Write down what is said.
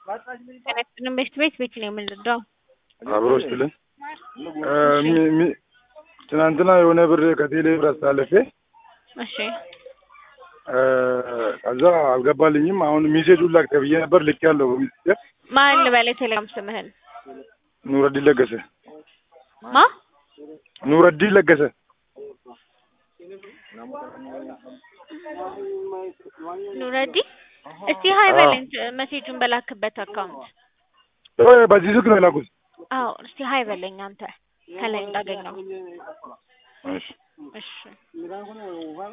ጤናችንን ቤት ቤት ቤት ነው የምንረዳው። አብሮች ብለን ትናንትና የሆነ ብር ከቴሌ ብር አስተላለፌ እሺ ከዛ አልገባልኝም። አሁን ሜሴጁን ላክ ተብዬ ነበር ልክ ያለው በሚስጥር ማን ልበል? የቴሌግራም ስምህን ኑረዲን ለገሰ ማ ኑረዲን ለገሰ ኑረዲ እስቲ ሀይ በለኝ መሴጁን በላክበት አካውንት። በዚህ ስልክ ነው የላኩት። አዎ እስቲ ሀይ በለኝ አንተ ከላይ እንዳገኘው። እሺ እሺ